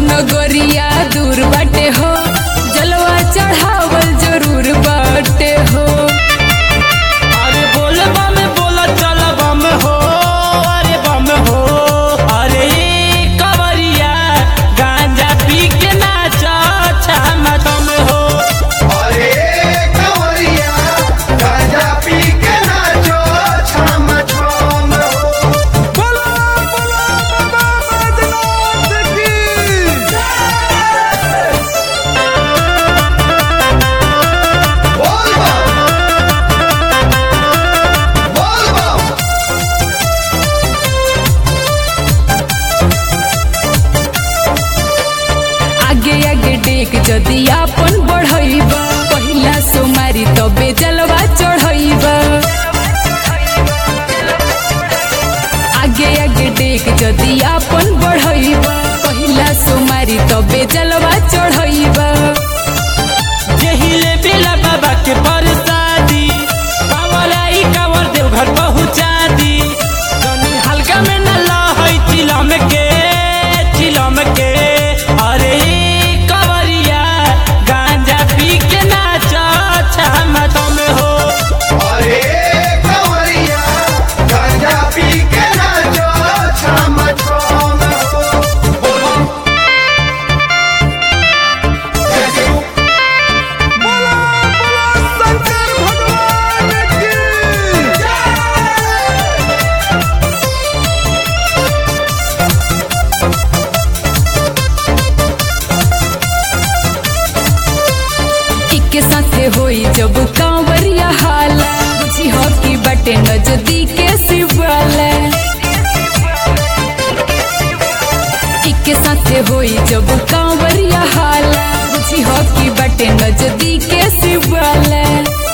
नगरिया दूर बाटे हो जलवा चढ़ावल जरूर बाटे हो अरे बोल बम बोल चल बम हो अरे बम हो अरे ई कवरिया गांजा पी के नाच छम दम हो अरे कंवरिया गांजा पी के नाचो छम छम हो बोलो बोलो बाबा बैजनाथ की बोल बम बोल बम आगे आगे डेक जदि आपन बढ़ैबा पहिला सोमारी तबे जलवा चढ़ैबा आगे आगे डेक जदि आपन बढ़ैबा पहिला सोमारी तबे जलवा चढ़ैबा जहिले बेला बाबा के परसादी कांवर आई कांवर देव घर पहुँचा दी जनी हल्का में न लहई चिलम के चिलम के अरे ई कवरिया गांजा पी के नाच छम दम हो अरे कंवरिया गांजा पी के नाचो छम छम हो बोल बम जय शिव बोला बोला शंकर भगवान की इके साथे होई जब कांवरिया हाला बुझी हो की बटे नजदीके शिवाला इके साथे होई जब कांवरिया हाला बुझी हो की बटे नजदीके शिवाला